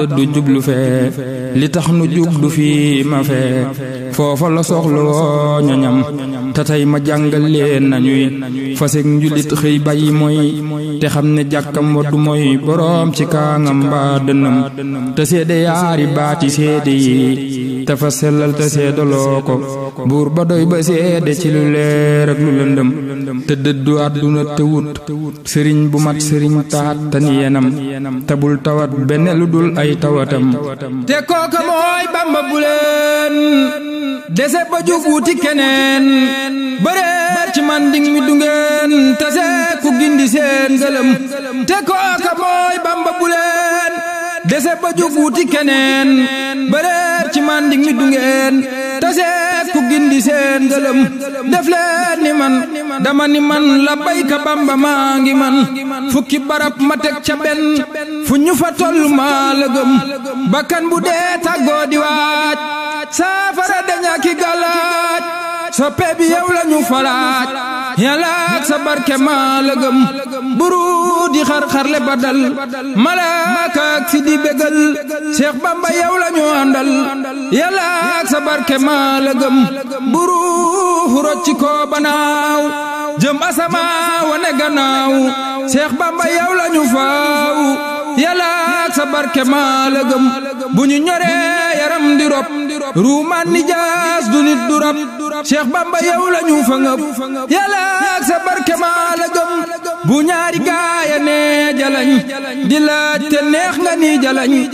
du jublu fee li tax nu jublu fii ma fee foofa la soxla woo ñoñam te tey ma jàngal leen nañuy fasek njulit xëy bàyyi mooy te xam ne jàkkam waddu mooy boroom ci kaangam mbaa dënnam te seede yaari baati seede yi te fa sellal te seedaloo ko buur ba doy ba seede ci lu leer ak lu lëndëm te dëddu àdduna te wut sëriñ bu mat sëriñ taat te ni yenam te bul tawat benn lu dul ay tawatam te kooka mooy bamba bu leen dese ba jug wuti keneen bëreer ci manding mi dungeen tase ku gindi seen ngëlëm te kooka mooy bamba bu leen dese ba jug wuti keneen bëreer ci manding mi dungeen tase ku gindi seen ngëlëm def leen ni man dama ni man la bayka bamba maa ngi man fukki barab ma teg ca benn fu ñu fa toll maa la gëm bakkan bu dee tàggoo di waaj saafara daña ki galaaj soppe bi yow la ñu falaaj yàlla ak sa barke maa la gëm buru di xar-xarle ba dal malaaka ak si di bégal Seex Bamba yow la ñu àndal yàlla ak sa barke maa la gëm buru rocci ko banaaw jëm asama wane gannaaw Seex Bamba yow la ñu faaw yàlla ak sa barke maa la gëm bu ñu ñoree yaram di rob ruumaan ni jaas du nit du rab Cheikh Bamba yow la ñu fa ngëp yàlla ak sa barke maa la gëm bu ñaari gaaya ne jalañ di laaj te neex nga ni jalañ